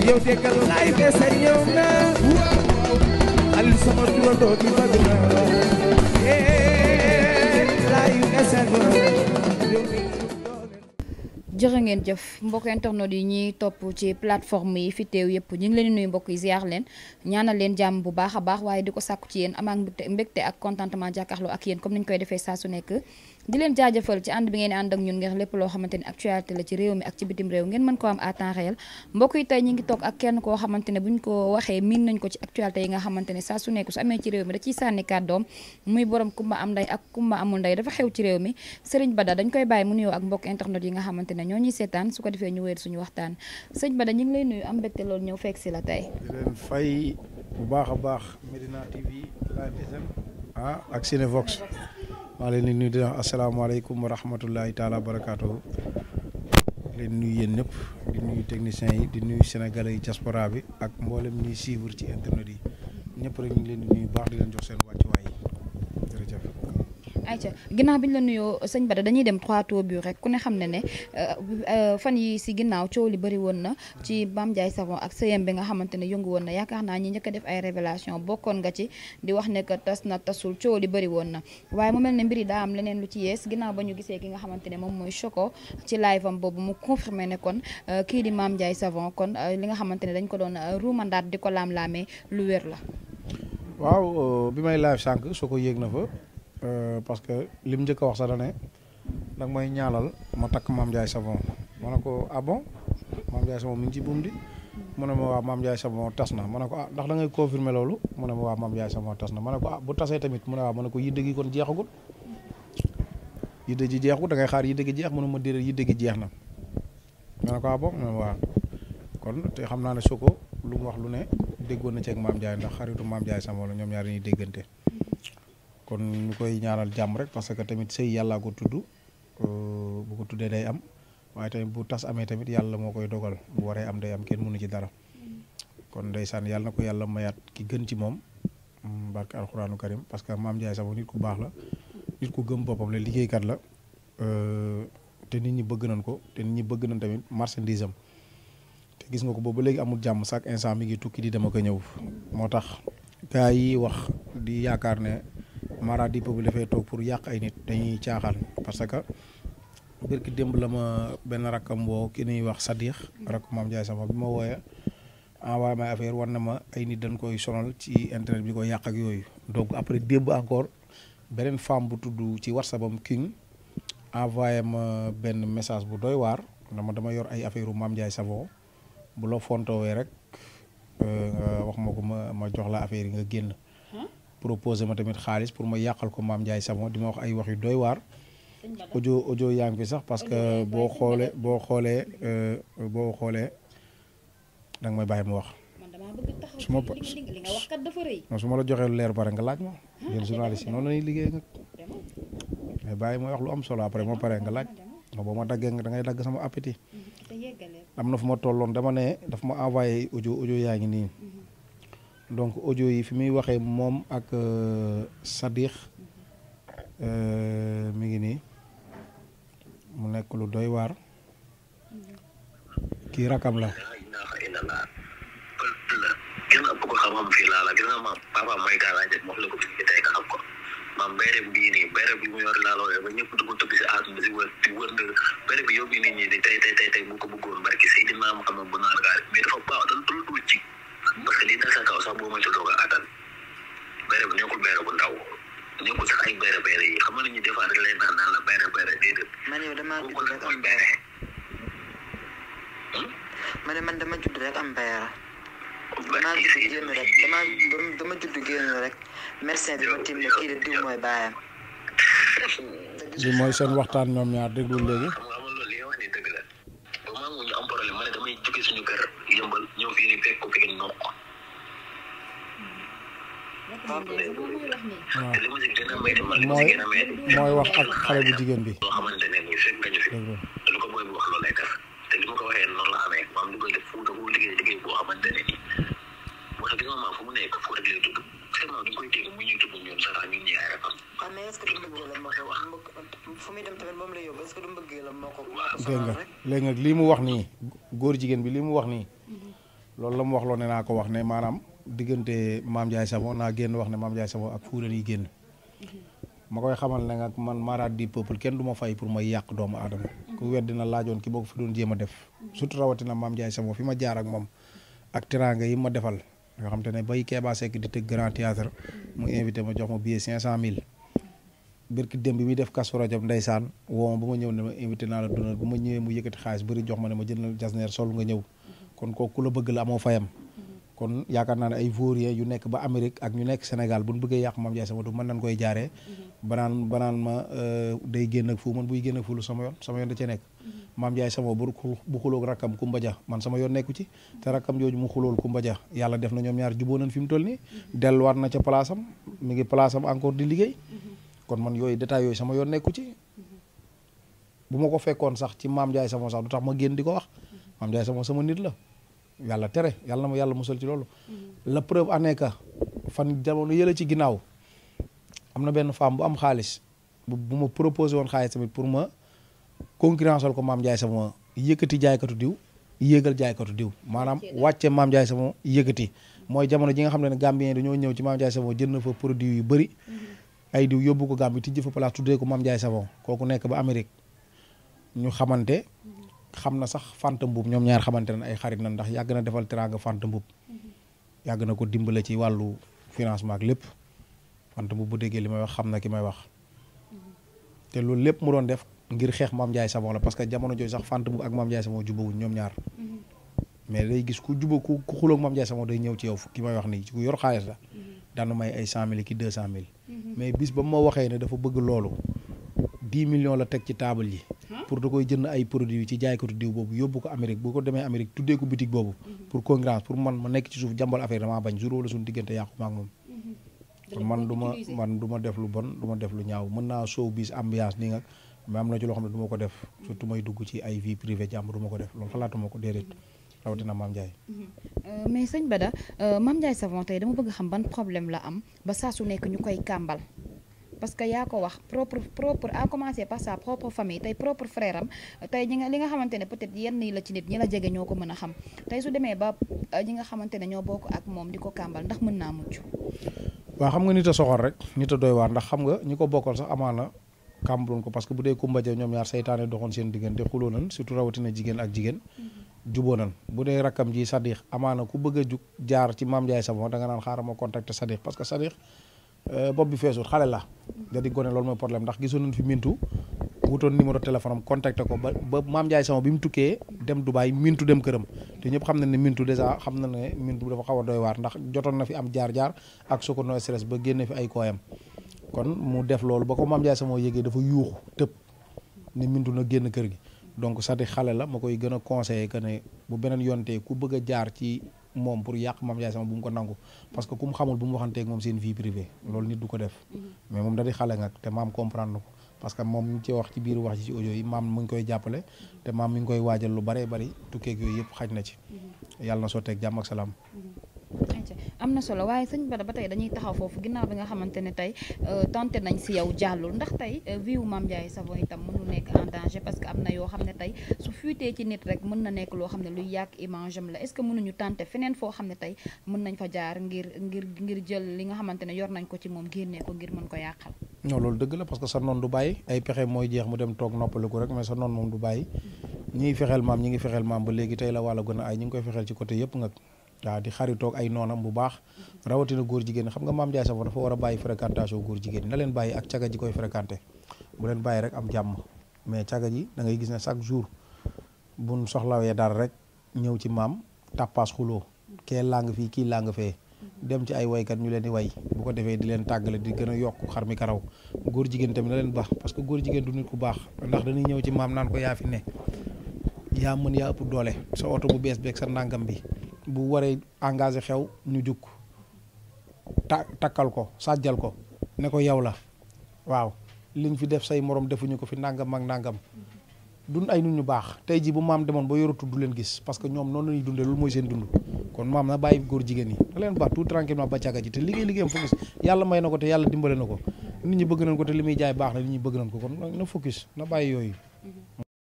yow déggal laay besa ñëw na Aliou sama turandoo di bëgg na eh laay besa ñëw jërë ngeen jëf mbokk internet yi ñuy topp ci plateforme yi fi teew yëpp ñu ngi leen di nuyu mbokk yi ziar leen ñaanal leen jàmm bu baax a baax waaye di ko sàkku ci yéen amaak mbégte mbégte ak contentement jàkkaarloo ak yéen comme ni ñu koy defee saa su nekk di leen jaajëfal ci ànd bi ngeen di ànd ak ñun ngir lépp loo xamante ni actualité la ci réew mi ak ci bitim réew ngeen mën ko am à temps réel mbokk yi tey ñu ngi toog ak kenn koo xamante ne bu ñu ko waxee miin nañ ko ci actualité yi nga xamante ne saa su nekk su amee ci réew mi da ciy sànni kàddoom muy borom kumba am nday ak kumba amul nday dafa xew ci réew mi Serigne Bada dañ koy bàyyi mu nuyoo ak mbokk internet yi nga xamante ne ñoo ñuy seetaan su ko defee ñu wéer suñu waxtaan sëñ Bada ñu ngi lay nuyu am mbégte loolu ñëw fekk si la tey di leen fay bu baax a baax Medina TV Live FM ah ak Cinevox maa leen di nuyu di wax asalaamaaleykum wa rahmatullahi taala wa barakaatuhu leen nuyu yéen ñëpp di nuyu techniciens yi di nuyu sénégalais yi diaspora bi ak mboolem ñuy suivre ci internet yi ñëpp rek ñu ngi leen di nuyu baax di leen jox seen wàccuwaay yi jërëjëf. ayca ginnaaw bi ñu la nuyoo sëñ Bada dañuy dem trois tours bi rek ku ne xam ne ne fan yi si ginnaaw coow li bëri woon na ci Mame Ndiaye Savon ak sëyam bi nga xamante ne yëngu woon na yaakaar naa ñi njëkk a def ay révélation bokkoon nga ci di wax ne que tas na tasul coow li bëri woon na waaye mu mel ne mbir yi daa am leneen lu ci yees ginnaaw ba ñu gisee ki nga xamante ne moom mooy Choco ci live am boobu mu confirmé ne kon kii di Mame Ndiaye Savon kon li nga xamante ne dañ ko doon ruumandaat di ko laam-laamee lu wér la waaw bi may live sànq soo ko yéeg na fa parce que lim njëkk a wax sax da ne nag mooy ñaalal ma takk Mame Ndiaye Savon ma ne ko ah bon Mame Ndiaye Savon mi ngi ci buum di mu ne ma waa Mame Ndiaye Savon tas na ma ne ko ah ndax da ngay confirmer loolu mu ne ma waa Mame Ndiaye Savon tas na ma ne ko ah bu tasee tamit mu ne waa ma ne ko yidde gi kon jeexagul yidde ji jeexagul da ngay xaar yidde gi jeex mu ne ma déedéet yidde gi jeex na ma ne ko ah bon mu ne ma waa kon te xam naa ne soo ko lu mu wax lu ne déggoon na ci ak Mame Ndiaye ndax xaritu Mame Ndiaye Savon la ñoom ñaar ñuy déggante kon ñu koy ñaanal jàmm rek parce que tamit sëy yàllaa ko tudd bu ko tuddee day am waaye tamit bu tas amee tamit yàlla moo koy dogal bu waree am day am kenn mënu ci dara kon ndeysaan yàlla na ko yàlla mayaat ki gën ci moom barke alxuraanu karim parce que Mame Ndiaye Savon nit ku baax la nit ku gëm boppam la liggéeykat la te nit ñi bëgg nañ ko te nit ñi bëgg nañ tamit marchandise am te gis nga ko boobu léegi amul jàmm chaque instant mi ngi tukki di dem ak a ñëw moo tax gars yi wax di yaakaar ne mara di peuple dafay toog pour yàq ay nit dañuy caaxaan parce que bërki démb la ma benn rakkam woo ki ñuy wax Sadikh rakk Mame Ndiaye Savon bi ma wooyee envoyé ma affaire war na ma ay nit dañ koy sonal ci internet bi ko yàq ak yooyu donc après démb encore beneen femme bu tudd ci whatsapp am king envoyé ma benn message bu doy waar dama dama yor ay affaire u Mame Ndiaye Savon bu la fontowee rek nga wax ma ko ma ma jox la affaire yi nga génn proposé ma tamit xaalis pour ma yàqal ko Mame Ndiaye Savon di ma wax ay wax yu doy waar audio audio yaa ngi fi sax parce que boo xoolee boo xoolee boo xoolee danga may bàyyi ma wax su ma non su ma la joxee lu leer pare nga laaj ma yéen journaliste yi noonu la ñuy liggéey nga mais bàyyi ma wax lu am solo après ma pare nga laaj nga boo ma daggee nga da ngay dagg sama appétit am na fu ma tolloon dama ne daf ma envoyé audio audio yaa ngi nii donc audio yi fi muy waxee moom ak Sadikh mi ngi nii mu nekk lu doy waar kii rakam la kenn ëpp ko xam-xam fii laa la gis nga maam papa may gaa laa jël wax la ko fi ñu tey nga xam ko maam béykat bii nii béykat bi mu yor laa loolee ba ñëpp di ko tëgg si aas bi si wër di wër ndër béykat bi yóbbu nit ñi di tey tey tey tey bu ko bëggoon barki Seydina Muhammad bu naar gaari mais dafa baax dañ dul dul ci parce que lii dal sa kaw sax boo mënti doog a attan béykat bi nekkul béykat bu ndaw nekkul sax ay béykat béykat yi xam nga nit ñi des fois dañ lay naan naan la béykat béykat déedéet. man yow damaa kooku judd nag rek mooy am béykat. ma ne man dama judd rek am bayara damaa barki judd génn Seydina rek damaa dama judd génn rek médecin bi ma tim ne kii de diw mooy baayam li mooy seen waxtaan ñoom ñaar déglu léegi xam nga amal loolu li nga wax ni dëgg la ba maa ngi ñu am problème ma ne damay jóge suñu kër yëmbal ñëw fii nii fekk ko fekk noq waaw te li ma si gën a métti man li ma si mooy gën a métti mooy wax ak xale bu jigéen bi loo xamante ne nii fekk nga ñu fi déglu te lu ko booy bu wax loolu lay def te li ma ko waxee noonu la amee maam li koy def fu da ko liggéey liggéey boo xamante ne nii moo tax gis nga maam fu mu nekk fu rek lay tudd seulement duñ koy dégg mu ñuy tudd ñun sax ñun ñi ay rafam waaw mais est-ce que du mbëggee la moo ko wax fu muy dem tamit moom la yóbbu est-ce que du mbëggee la moo ko moo ko dégg sonal nga rek léegi nag lii mu wax nii góor jigéen bi lii mu wax nii loolu la mu wax loo ne naa ko wax ne maanaam diggante Mame Ndiaye Savon naa génn wax ne Mame Ndiaye Savon ak Fouta yi génn ma koy xamal ne nag man maraat di peuple kenn du ma fay pour may yàq doomu aadama ku weddi na laajoon ki boo ko fi doon jéem a def surtout rawatina Mame Ndiaye Savon fi ma jaar ak moom ak teraanga yi ma defal yoo xam te ne bay Kéba Seck di tëgg grand théâtre mu invité ma jox ma billet cinq cent mille birki dem bi muy def kasu rajo ndeysaan woo ma ba ma ñëw ne ma invité naa la dundal ba ma ñëwee mu yëkkati xaalis bëri jox ma ne ma jëndal jasneer sol nga ñëw kon kooku ku la bëgg la amoo fayam kon yaakaar naa ne ay vauriens yu nekk ba Amérique ak ñu nekk Sénégal bu ñu bëggee yàq Mame Ndiaye Savon du mën nañ koy jaaree banaan banaan ma day génn ak fu man buy génn ak fu lu sama yoon sama yoon da cee nekk Mame Ndiaye Savon bu bu xuloog rakkam Kumba Dia man sama yoon nekku ci te rakkam jooju mu xulool Kumba Dia yàlla def na ñoom ñaar juboo nañ fi mu toll nii delluwaat na ca place am mi ngi place am encore di liggéey kon man yooyu détails yooyu sama yoon nekku ci bu ma ko fekkoon sax ci Mame Ndiaye Savon sax du tax ma génn di ko wax Mame Ndiaye Savon sama nit la yàlla tere yàlla na ma yàlla musal ci loolu la preuve en est que fan jamono yële ci ginnaaw am na benn femme bu am xaalis bu bu ma proposé woon xaalis tamit pour ma concurrence ko Mame Ndiaye Savon yëkkati jaaykatu diw yéegal jaaykatu diw maanaam wàcce Mame Ndiaye Savon yëkkati mooy jamono ji nga xam ne ne Gambien dañoo ñëw ci Mame Ndiaye Savon jënd fa produit yu bëri ay diw yóbbu ko Gambie tijji fa place tuddee ko Mame Ndiaye Savon kooku nekk ba Amérique ñu xamante xam na sax Fanta Mbuub ñoom ñaar xamante ne ay xarit na ndax yàgg na defal teraanga Fanta Mbuub yàgg na ko dimbale ci wàllu financement ak lépp Fanta Mbuub bu déggee li may wax xam na ki may wax te loolu lépp mu doon def ngir xeex Mame Ndiaye Savon la parce que jamono jooju sax Fanta Mbuub ak Mame Ndiaye Savon jubawuñ ñoom ñaar mais day gis ku juba ku ku xuloog Mame Ndiaye Savon day ñëw ci yow ki may wax nii ku yor xaalis la daanu may ay cent mille ki deux cent mille mais bis ba ma waxee ne dafa bëgg loolu dix millions la teg ci table yi pour da koy jënd ay produits ci jaaykatu diw boobu yóbbu ko Amérique bu ko demee Amérique tuddee ko boutique boobu pour concurrence pour man ma nekk ci suuf jàmbal affaire damaa bañ jour wala suñu diggante yàqu ma ak moom kon man du ma man du ma def lu bon du ma def lu ñaaw mën naa show bis ambiance nii nga mais am na ci loo xam ne du ma ko def surtout may dugg ci ay vie privée jàmm du ma ko def loolu xalaatuma ko déedéet rawatina Mame Ndiaye mais sëñ Bada Mame Ndiaye Savon tey dama bëgg xam ban problème la am ba saa su nekk ñu koy kàmbal parce que yaa ko wax propre propre à commencer par sa propre famille tey propre frère am tey ñi nga li nga xamante ne peut-être yenn yi la ci nit ñi la jege ñoo ko mën a xam tey su demee ba ñi nga xamante ne ñoo bokk ak moom di ko kàmbal ndax mën naa mucc waaw xam nga nit a soxor rek nit a doy waar ndax xam nga ñi ko bokkal sax amaana kàmbaloon ko parce que bu dee Kumba Ja ñoom ñaar saytaane doxoon seen diggante xuloo nan surtout rawatina jigéen ak jigéen juboo nan bu dee rakkam ji Sadikh amaana ku bëgg a jug jaar ci Mame Ndiaye Savon da nga naan xaaral ma contacter Sadikh parce que Sadikh bopp bi feesul xale la da di gone loolu mooy problème ndax gisoon nañ fi mintu wutoon numéro téléphone am contacté ko ba ba Mame Ndiaye Savon bi mu tukkee dem Dubaay mintu dem këram te ñëpp xam na ne mintu dèjà xam na ne mintu dafa xaw a doy waar ndax jotoon na fi am jaar-jaar ak su ko no stress ba génne fi ay kooyam kon mu def loolu ba ko Mame Ndiaye Savon yégee dafa yuuxu tëb ne mintu na génn kër gi donc Sadikh xale la ma koy gën a conseillé que ne bu beneen yontee ku bëgg a jaar ci moom pour yàq Mame Ndiaye Savon bu mu ko nangu parce que ku mu xamul bu mu waxanteeg moom seen vie privée loolu nit du ko def mais moom da di xale nga te maam comprendre na ko parce que moom ñu ci wax ci biir wax ci ci audio yi maam mu ngi koy jàppale te maam mi ngi koy waajal lu baree bari tukkeeg yooyu yëpp xaj na ci yàlla na sotteeg jàmm ak salaam am na solo waaye sëñ Bada ba tey dañuy taxaw foofu ginnaaw bi nga xamante ne tey tenté nañ si yow jàllul ndax tey vie wu Mame Ndiaye Savon itam mënul nekk en danger parce que am na yoo xam ne tey su fuitee ci nit rek mën na nekk loo xam ne luy yàq image am la est-ce que mënuñu tenté feneen foo xam ne tey mën nañ fa jaar ngir ngir ngir jël li nga xamante ne yor nañ ko ci moom génnee ko ngir mën ko yàqal non loolu dëgg la parce que sa noon du bàyyi ay pexe mooy jeex mu dem toog noppaliku rek mais sa noon moom du bàyyi ñi ngi fexeel maam ñi ngi fexeel maam ba léegi tey la wàlla gën a ay ñi ngi koy fexeel ci côté yëpp nga waaw di xaritoog ay noonam bu baax rawatina góor jigéen xam nga Mame Ndiaye Savon dafa war a bàyyi fréquentation góor jigéen na leen bàyyi ak caga ji koy fréquenté bu leen bàyyi rek am jàmm mais caga ji da ngay gis ne chaque jour buñ soxlawee dara rek ñëw ci maam tàppaas xuloo kee làng fii kii làng fee dem ci ay waykat ñu leen di way bu ko defee di leen tàggale di gën a yokk xar mi karaw góor jigéen tamit na leen baax parce que góor jigéen du nit ku baax ndax dañuy ñëw ci maam naan ko yaa fi ne yaa mën yaa ëpp doole sa oto bu bees beeg sa ndàngam bi bu waree engagé xew ñu jukk ta takkal ko sàjjal ko ne ko yow la waaw liñ fi def say morom defuñu ko fi nangam ak nangam dun ay nit ñu baax tey ji bu maam demoon ba yoratu du leen gis parce que ñoom noonu la ñuy dundee loolu mooy seen dund kon maam na bàyyi góor jigéen yi da leen baax tout tranquillement ba càgga ji te liggéey liggéeyam focus yàlla may na ko te yàlla dimbale na ko nit ñi bëgg nañ ko te li muy jaay baax na nit ñi bëgg nañ ko kon na focus na bàyyi yooyu